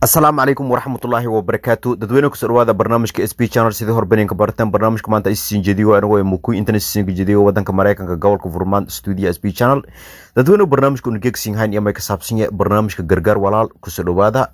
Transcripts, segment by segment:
asalaamu calaykum waraxmatullaahi wabarakaatu dadweyne kusoo dhawaada barnaamijka s b channel sidii horbaneenka barateen barnaamijka maanta isiin jediyo anigoo ee mukuy internet siinka jediyo wadanka mareykanka gobolka furmaan studio s b channel dadweyne barnaamijka unigegsin hayn iyo may ka saabsan yahay barnaamijka gargaar walaal kusoo dhawaada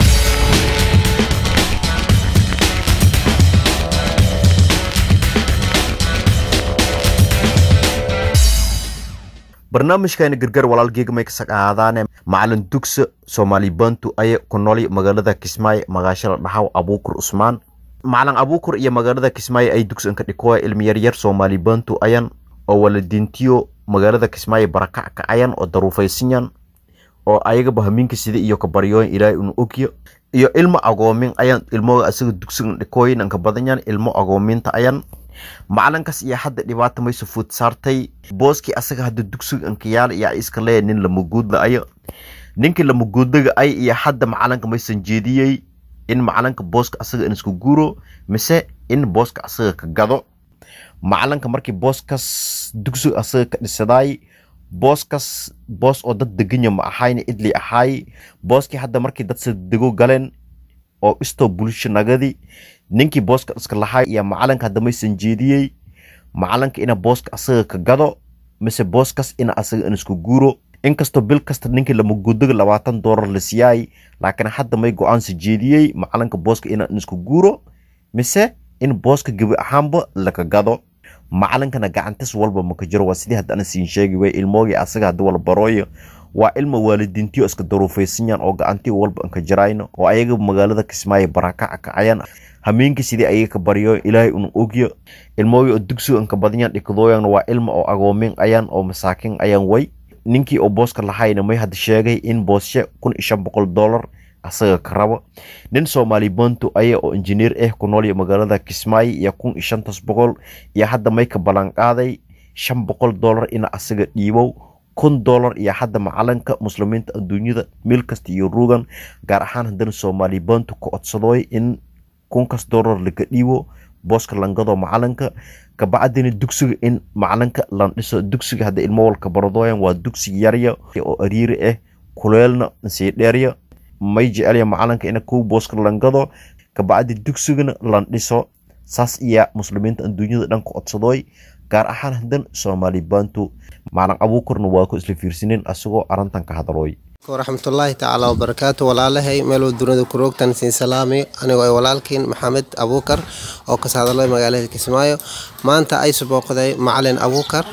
barnaamijkani gargaar walaal geegmay kasag ahaadaane macalin dugsa soomaali bantu aye ku nooli magaalada kismaayo magaashada dhaxaw abuukur usmaan macalin abuukur iyo magaalada kismaayo ay dugsan ka dhikoa ilmi yaryar soomaali bantu ayan oo waladintiyo magaalada kismaayo barakac ka ayan oo daruufaysanyan oo ayagaba hamiinka sida iyo kabaryooyin ilaahay unu ogyo iyo ilmo agoomin ayan ilmoga asaga dugsigan dhikooyin anka badanyan ilmo agoominta ayan macalinkaas iyo hadda dhibaata mayso fuud saartay booskii asaga hadda dugsiga ankayaal iyo iska leeya nin lamaguudla ayo ninkii lamaguudlaga ay iyo hadda macalinka maysan jeediyey in macalinka booska asaga in isku guuro mise in booska asaga ka gado macalinka markii booskaas dugsiga asaga ka dhisadaay booskaas boos oo dad deganya ma ahayna idli ahaay booskii hadda markii dad sadego galeen oo istoo bulsho nagadi ninkii booska iska lahay iyo macalinka hadda maysan jeediyey macalinka ina booska asaga ka gado mise booskas ina asaga in isku guuro inkastoo bil kasta ninkii lamagudaga labaatan doolar la siyaay laakiin hadda may go-aansa jeediyey macalinka booska ina in isku guuro mise in booska gebi ahaanba laka gado macalinkana gacantis walba maka jiro waa sidii hadda ana siin sheegi way ilmoogii asaga hadda wala barooyo waa ilma waalidiintiyo iska daruufaysanyan oo gacantiyo walba anka jirayno oo ayaga magaalada kismaayo barakaca kacayan hameenkii sidii ayaga ka baryo ilaahay un ogyo ilmoogii oo dugsiga anka badanyan dhikadooyan waa ilma oo agoomin ayan oo masaakin ayan way ninkii oo booska lahayna may hadda sheegay in booshe kun iyo shan boqol dollar asaga ka rabo nin soomaali bantu aya oo injineer ah ku nool magaalada kismaayo iyo kun iyo shantas boqol iyo hadda may ka ballan qaaday shan boqol dollar ina asaga dhiibow kun dollar iyo hadda macalinka muslimiinta adduunyada meel kasta iyo ruugan gaar ahaan haddana soomaali bantu ka codsadooy in kunkas dollar laga dhiibo booska langado macalinka kabacdina dugsiga in macalinka landhiso dugsiga hadda ilmo walka baradooyan waa dugsiga yarya oo ariiri ah kuleelna sii dheerya may jecelya macalinka ina kow booska langado kabacdi dugsigana landhiso saas iya muslimiinta adduunyada dhan ka codsadooy gaar ahaan hadan soomaali bantu macalin abuukurna waa ku isla fiirsaneen asagoo arintan ka hadalooy waraxmatullaahi tacaala wabarakaatu walaalahay meeluu dunida ku roogtan siin salaami anigoo ay walaalkiin maxamed abuukar oo kas hadalay magaalada kismaayo maanta ay subooqday macalin abuukar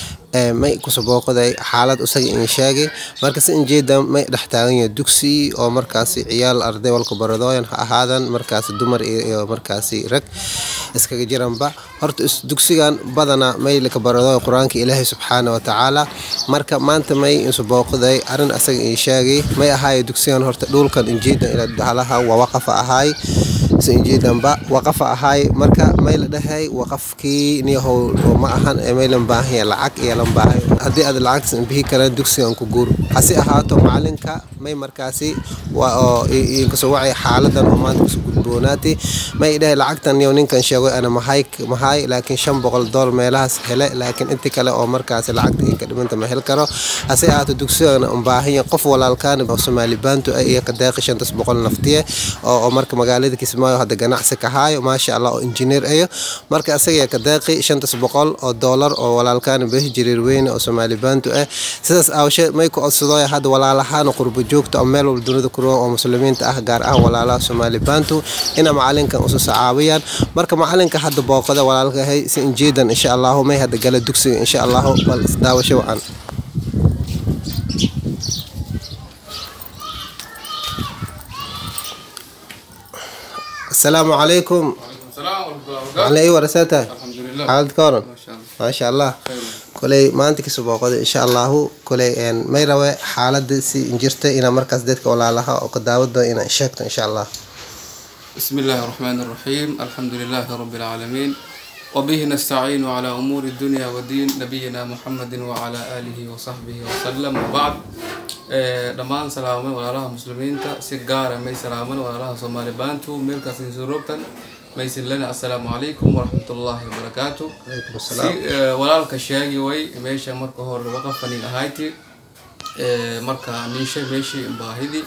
may kusabooqday xaalad isaga in sheegay markase injeeda may dhex taaganya dugsi oo markaasi ciyaal arday walka baradooyan ha ahaadan markaasi dumar iyo markaasi rag iskaga jiranba horta dugsigan badana may laka baradooya qur-aanka ilaahay subxaana watacaala marka maanta may insubooqday arin asaga in sheegay may ahaay dugsigan horta dhulkan injeedan ila dhalaha waa waqafa ahaay injeedanba waqafa ahaay marka may la dhahay waqafkii niyahow ma ahan may lan baahanya lacag iyo lan baahay haddii aad lacagtas bihi karaan dugsigan ku guur hase ahaato macalinka may markaasi oo inkasoo wacay xaaladan oo maanta kusoo gudboonaatay may dhahay lacagtan niyow ninkan sheego ana mahay mahay laakiin shan boqol dool meelahaas hele laakiin inti kale oo markaasi lacagta inka dhimanta ma hel karo hase ahaato dugsigan baahanya qof walaalkaan oo soomaali baantu iyo kadeeqi shantas boqol naftiye oo marka magaalada kismaayo hadda ganacsi ka haayo maasha allah oo injineer ayo marka asaga kadeeqi shantas boqol oo doolar oo walaalkaan behi jiriir weyne oo soomaali baantu ah sidaas aawashe may ku codsadooya hadda walaalahaan qurbo joogta oo meel walba dunida kuroon oo muslimiinta ah gaar ahaan walaalaha soomaali baantu ina macalinkan usus caawiyaan marka macalinka hadda booqada walaalkahay si injeedan insha allahu may hadda gala dugsiga insha allahu bal isdaawasho wacan السلام عليكم على اي ورساتها حالد كورن ما شاء الله كلي ما انت كسو بوقد ان شاء الله كلي ان ما يروي حالد سي انجرت انا مركز ديتك ولا لها او قداود انا شكت ان شاء الله بسم الله الرحمن الرحيم الحمد لله رب العالمين وبه نستعين على أمور الدنيا والدين نبينا محمد وعلى آله وصحبه وسلم وبعد dhammaan salaamay walaalaha muslimiinta si gaara may salaaman walaalaha soomaali baantu meelkaas insurobtan maysin lena assalaamu calaykum waraxmatullaahi wabarakaatu si walaalka sheegi way meesha marka hore waqafanin ahayti marka ninshay meeshii baahidi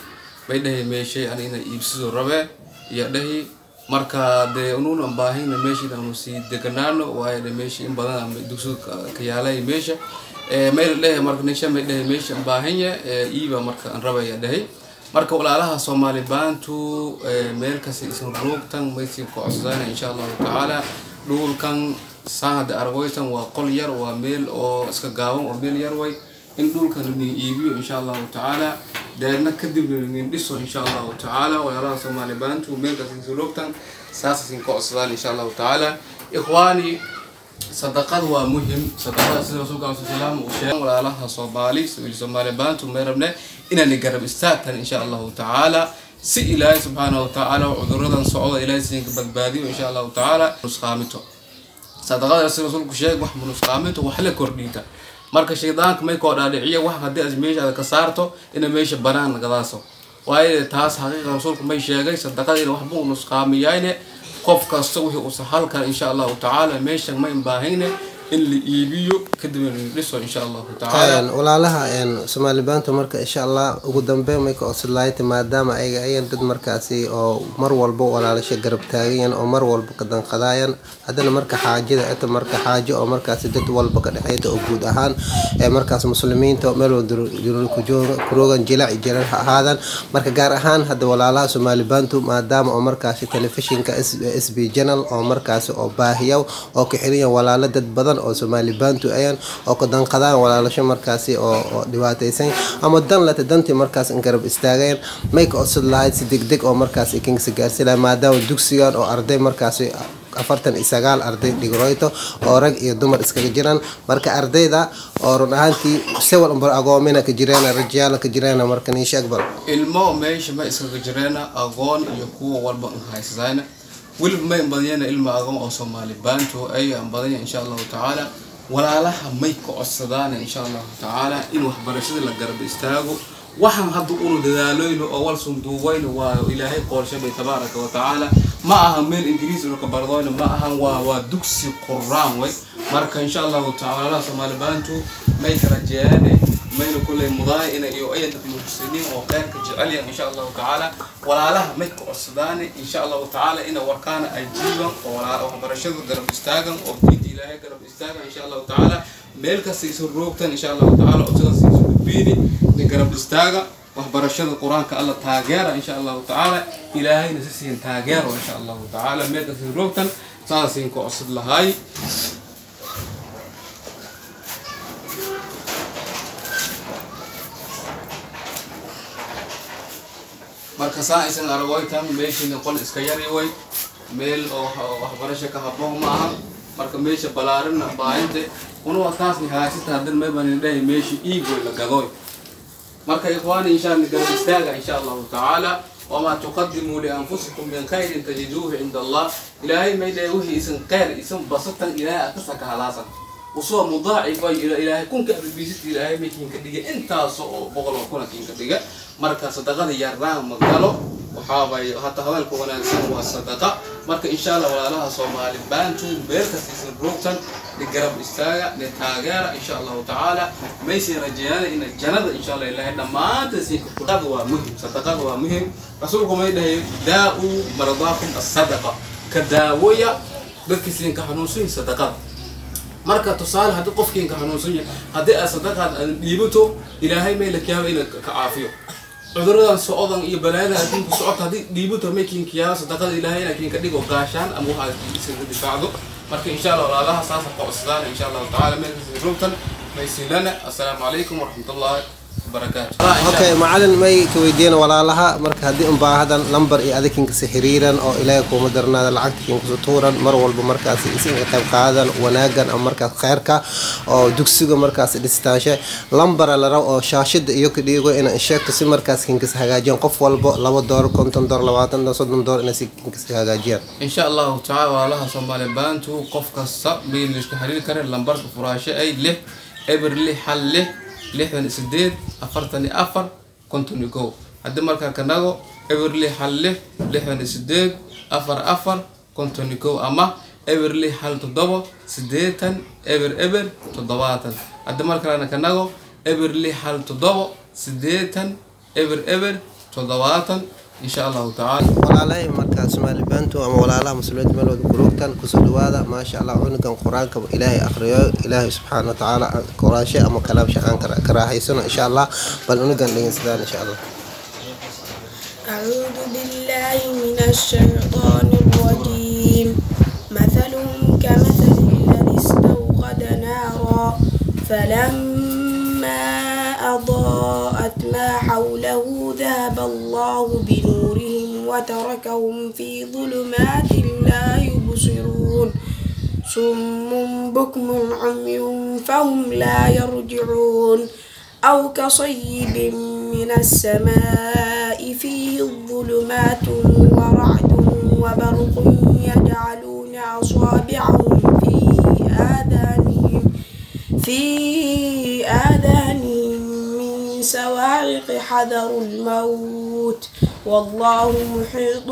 may dhahay meeshay ani ina iibsado rabe iyo dhahi marka dee unuuna baahina meesha inaanu sii deganaano waayo de meesha in badan ama dugsiga ka yaalay meesha may la dhahay marka nisha may dhahay meesha baahanya iiba marka aan rabaya dhahay marka walaalaha soomaali baantu meel kasta isan roogtan maysin ku codsadaan insha allahu tacaala dhulkan saan hadda argoytan waa qol yar waa meel oo iska gaaban oo meel yar way in dhulkan lanin iibiyo insha allahu tacaala deedna kadib lanin dhiso insha allahu tacaala walaalaha soomaali baantu meel kasta isan roogtan saas isin ku codsadaan insha allahu tacaala ikhwaani sadaqada waa muhim sadaqada sida rasuulka alai salaam uu sheegay walaalaha soomaali soomaali baantu may rabne inaan garab istaagtan insha allahu tacaala si ilaahay subxaanahu watacaala cuduradan socda ilaahay siinka badbaadiyo insha allahu tacaala nusqaamito sadaqada sida rasuulku sheegay wax nusqaaminto wax la kordhiita marka shaydaanka may koo dhaadhiciya wax haddii aad meesha aad ka saarto ina meesha banaan nagadaaso waayo taas xaqiiqa rasuulku may sheegay sadaqadiina waxbuu nusqaamiyayne qof kasta wixii uu sahal kara insha allahu tacaala meeshan ma baahayne in la iibiyo kadibna la dhiso insha allahu tacaala walaalaha soomaali baanta marka insha allah ugu dambeyn may ka codsadlaayta maadaama ayaga ayan dad markaasi oo mar walba walaalasha garab taagayan oo mar walba ka danqadaayan haddana marka xaajada eta marka xaajo oo markaasi dad walba ka dhexeyta oo guud ahaan ee markaas muslimiinta meel kuroogan jilac jiran ha ahaadaan marka gaar ahaan hadda walaalaha soomaali baantu maadaama oo markaasi telefishinka s b janal oo markaasi oo baahiyaw oo ka xiriyan walaalo dad badan oo soomaali baantu ayan oo ka danqadaan walaalasho markaasi oo dhibaataysan ama dan lata dantii markaas in garab istaageen may ka codsad lahayd si degdeg oo markaas kingsa gaarsilaha maadaama dugsigan oo arday markaasi afartan iyo sagaal arday dhigroyto oo rag iyo dumar iskaga jiraan marka ardayda oo run ahaantii sewal umbar agoomina ka jireen rajayaala ka jireen marka niisha akbar ilmo meesha ma iskaga jireena aqoon iyo kuwa walba an haysatayna weliba may badanyana ilma aqoon oo soomaali baanto ay aan badanya insha allahu tacaala walaalaha may ka codsadaan insha allahu tacaala in waxbarashada la garab istaago waxaan hadda unu dadaalooyno oo wal sunduubayno waa ilaahay qoolshabay tabaaraka wa tacaala ma aha meel ingiriis unu ka bardoyno ma ahan waa waa dugsi quraan way marka insha allahu tacaala walaalaha soomaali baantu may ka rajeeyaane mayna kulley mudaaya ina iyo ayan dad muxsiniin oo khayrka jecelyan insha allahu tacaala walaalaha may ka codsadaane insha allahu tacaala ina warkaana ay jiiban oo waxbarashada garab istaagan oo diinta ilaahay garab istaagan insha allahu tacaala meel kasta isu roogtan insha allahu tacaala codsadas isu gudbiini ni garab istaaga waxbarashada qur-aanka alla taageera insha allahu tacaala ilaahayna si siin taageero insha allahu tacaala meel kasta isu roogtan saasiin ka codsad lahaay marka saa aysan aragoytan meeshiina qol iska yari way meel oo waxbarasho ka haboon ma aha marka meesha balaarina baahinte unuwa taasni haasita hadan maybanin dhahay meesha iigoy la gadoy marka ikhwaani insha allah garab istaaga insha allahu tacaala wamaa tuqadimuu lianfusikum min khayrin tajiduuhu cinda allah ilaahay may dhahay wixii isan khayr isan basatan ilaahay akasa ka halaasan usoo mudaacif ay ilaahay kunka abibiisita ilaahay maykiinka dhiga intaas oo boqol oo kuna kiinka dhiga marka sadaqada yarnaan ma galo waxaabay hata hadalka wanaagsan waa sadaqa marka insha allah walaalaha soomaali baantu meel kastiisan roogtan ni garab istaaga ni taageera insha allahu tacaala maysin rajeeyana ina jannada insha allah ilaahay dhammaanta siinka waa muhim sadaqada waa muhim rasuulku may dhahay daa-u maradaakum asadaqa ka daawoya dadkii siinka xanuunsan sadaqada marka tusaale haddii qofkiinka xanuunsan yahay haddii aad sadaqaad aad dhiibato ilaahay may la kiyaaba ina ka caafiyo cuduradan socodan iyo balaayadan adduunka socota haddii dhiibato may kiinkiyaaba sadaqada ilaahay ina kiinka dhigo gaashaan ama waxaad iskaga difaacdo marka insha allah walaalaha saasa qocsadaan insha allahu tacaala meelkasi rogtan maysilana assalaamu calaykum waraxmatullahi okay macalin may ka weydiiyeen walaalaha marka haddii un baahadan lambar iyo adikinkasi xiriiran oo ilaahay kuuma darnaada lacagta kinkasu tuuran mar walba markaasi isinka qayb qaadan wanaagan ama markaas kheyrka oo dugsiga markaas dhistaanshe lambara la rab oo shaashida iyo ka dhiigo ina sheegto si markaas kinkas hagaajiyaan qof walbo laba door konton door labaatan door soddon door inay si kinkas hagaajiyaan insha allahu tacaala walaalaha soomaali baantu qof kasta bayn iska xiriiri karen lambarka furaasho ay lix eber lix hal lix lixdan sideed afartan iyo afar konton iyo kow haddii markaa kanago eber lix hal lix lixdan iyo sideed afar afar konton iyo kow ama eber lix hal toddobo sideetan eber eber toddobaatan haddii markalena kanago eber lix hal toddobo sideetan eber eber toddobaatan insha allahu tacaala walaalahay markaa soomaali baantu ama walaalaha muslimiinta meel wada kuroogtan kusoo dhawaada maasha allah cunugan qur-aanka ilaahay akhriyo ilaahay subxaana watacaala quraanshe ama kalaamshe aan ka raaxaysano insha allah bal cunugan dhegeysadaan insha allah أعوذ بالله من الشيطان الرجيم مثلهم كمثل الذي استوقد نارا فلما أضاءت ما حوله ذهب الله بنورهم وتركهم في ظلمات لا يبصرون صم بكم عمي فهم لا يرجعون أو كصيب من السماء فيه ظلمات ورعد وبرق يجعلون أصابعهم في آذانهم في آذانهم من سواعق حذر الموت والله محيط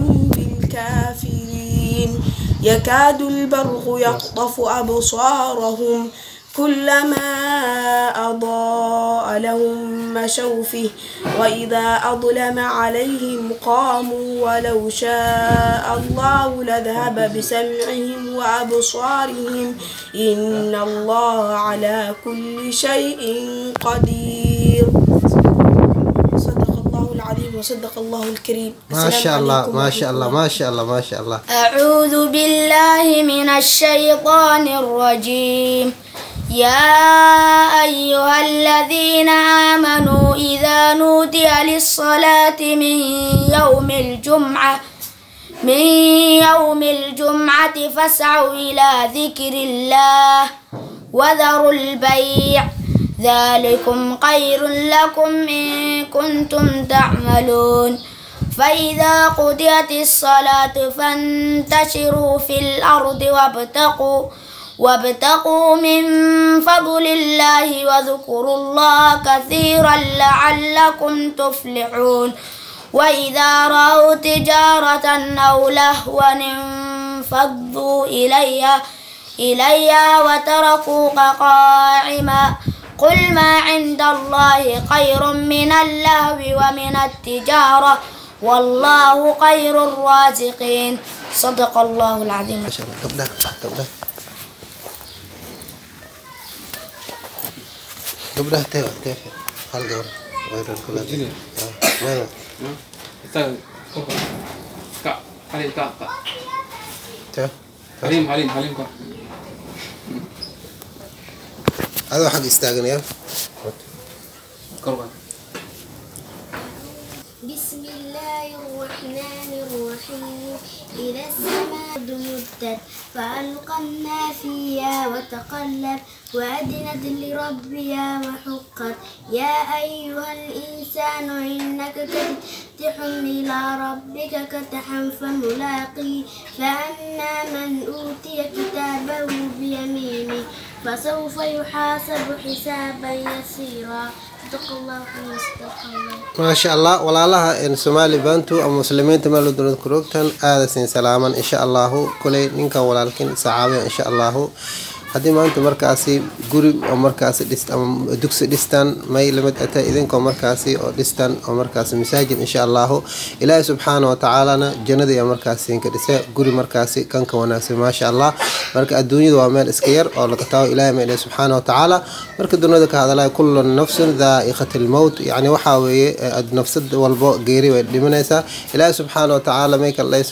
بالكافرين يكاد البرق يخطف أبصارهم كلما أضاء لهم مشوا فيه وإذا أظلم عليهم قاموا ولو شاء الله لذهب بسمعهم وأبصارهم إن الله على كل شيء قدير صدق الله العظيم وصدق الله الكريم ما شاء الله ما شاء الله ما شاء الله ما شاء الله أعوذ بالله من الشيطان الرجيم يا أيها الذين آمنوا إذا نودي للصلاة من يوم الجمعة من يوم الجمعة فاسعوا إلى ذكر الله وذروا البيع ذلكم خير لكم إن كنتم تعملون فإذا قضيت الصلاة فانتشروا في الأرض وابتقوا وابتقوا من فضل الله واذكروا الله كثيرا لعلكم تفلحون وإذا رأوا تجارة أو لهوا انفضوا إليها إليها وتركوك قائما قل ما عند الله خير من اللهو ومن التجارة والله خير الرازقين صدق الله العظيم ما شاء الله قبلك قبلك قبلها تيفا تيفا هل قبل غير الكل ماذا Ustaz, kok kak Halim kak kak تيفا Halim Halim Halim kak هذا حق يستاغن يا korban بسم الله الرحمن الرحيم إذا السماء مدت فألقنا فيها وتقلب وأدنت لربها وحقت يا أيها الإنسان إنك كدح إلى ربك كدحا فملاقيه فأما من أوتي كتابه بيمينه فسوف يحاسب حسابا يسيرا صدق الله وصدق الله ما شاء الله walaalaha een Soomaali bantu ama muslimiinta meel dowlad ku roogtan aada siin salaaman insha Allah kulay ninkan walaalkin saacabe insha Allah haddii maanta markaasi guri oo markaasi dhist ama dugsi dhistaan may lamid ata idinkoo markaasi oo dhistaan oo markaasi masaajid insha allahu ilaahi subxaana wa tacaalana jannada iyo markaasi inka dhise guri markaasi kanka wanaagsan maasha allah marka adduunyada waa meel iska yar oo laga tago ilaahi ma ilahi subxaana wa tacaala marka duniyada ka hadalaya kullu nafsin daa'iqat lmowt yacni waxaa weeye eh, nafsad walbo geeri way dhimanaysaa ilaahi subxaana wa tacaala may kale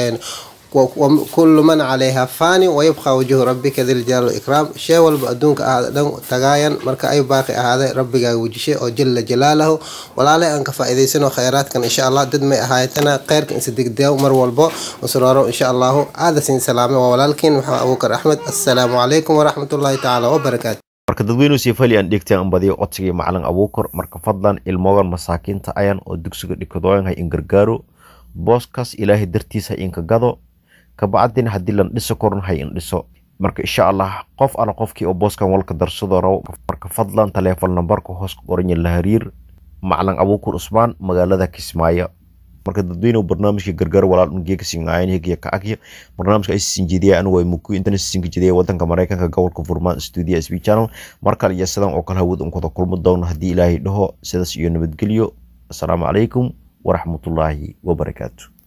وكل من عليها فاني ويبقى وجه ربك ذي الجلال والإكرام شيء والب أدونك أهدن تغاين مركا أي باقي هذا ربك وجهه أو جل جلاله ولا لا أنك فائدة خيرات كان إن شاء الله دد ما أهايتنا خير كان صدق ديو مر والبو وسرارو إن شاء الله هذا سين سلامة ولكن محمد أبو بكر أحمد السلام عليكم ورحمة الله تعالى وبركاته marka dadweynuhu siifali aan dhegtay aan badiyo codsigii macalin abuukar marka fadlan ilmogan masaakiinta ayan oo dugsiga dhikadooyan hay in gargaaro booskaas ilaahay dartiisa ha inka gado kabacdina haddii lan dhiso koran hay in dhiso marka insha allah qof ala qofkii oo booskan walka darsado raw marka fadlan taleefon nambarka hoos ku qoranya la hariir macalin abuukar usmaan magaalada kismaayo marka dadweynuhu barnaamijka gargaar walaal ungeeka singaayeen hegiya ka agya barnaamijka ay sinjidiya anigu ay muku intana sinjidiya wadanka maraykanka gobolka furmaan studio sb channel markale iyo sidan oo kale hawad unkada kulmo doona haddii ilaahay dhaho sidaas iyo nabadgelyo asalaamu calaykum waraxmatullaahi wabarakaatu